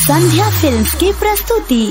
संध्या films की प्रस्तुति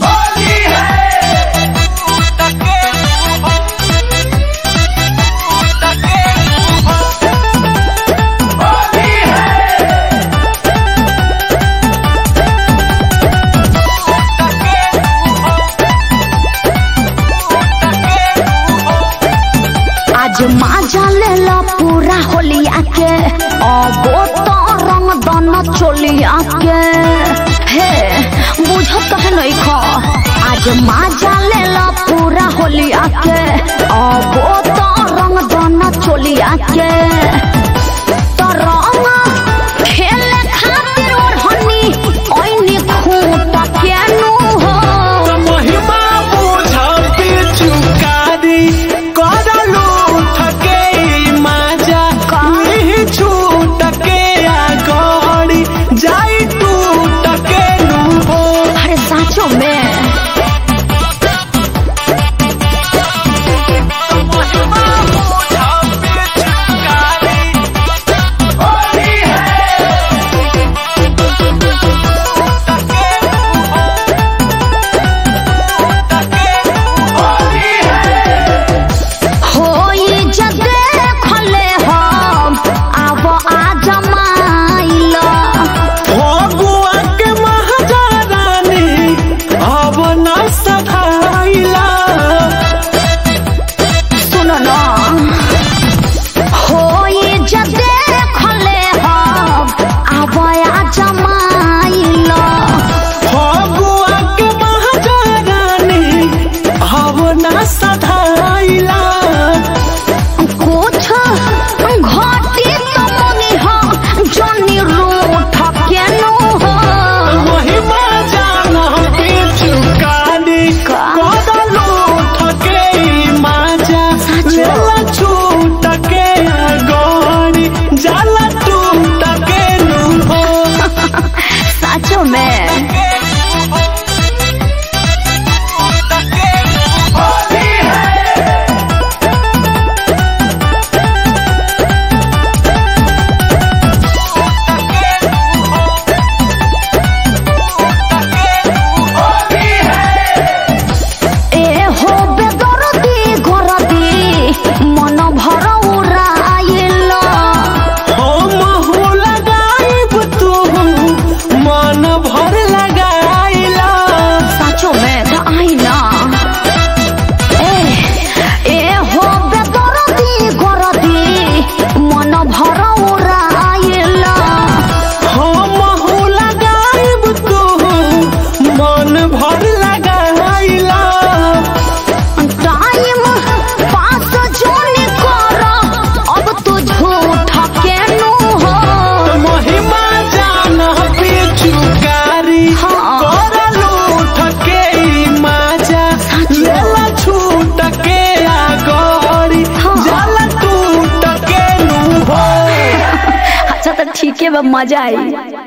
आज माजा लेला पूरा होलिया के अबो तो रंग दाना चोलिया के हे बुझत कहे नहीं खा आज माजा लेला पूरा होलिया के अबो तो रंग दाना चोलिया के तो रंग खेले खातिर ओढ़नी ओइनी खूंटा केनु हो महिमा बुझाते चुकारी करलू थके माजा नहीं छूट के आगड़ी जाई टूट के लूहो अरे साँचो में महिमा बुझाते चुकारी होली है तके तके होली है होई जगे खले हम आब आ जमाइला भगुआ के महारानी अब न सधाइला सुनो न होई जगे खले हम आब आ जमाइला भगुआ के महारानी अब न सधाइला कुछ घटी तो मनी हो जनी रूठ केनु हो महिमा जाना पे चुकानी का? कदलू ठके माजा चला छूट के गोरी जाला टूट के लूहो साँचो में ए हो बेदरदी गरदी मन भर उड़ाइल हम हो लगाइब तू मन भर लगाइला साँचो में त आइना ए ए हो बेदरदी गरदी मन भर उड़ाइल हम हो लगाइब तू मन भर लगाइला टाइम पास जोनी कर अब तू झूठ केनु हो महिमा जान पे चुकारी हाँ। करलू ठके माजा लेला छूट के आगरी हाँ। जाला टूट के लूहो अच्छा तो ठीक है बा मजा आई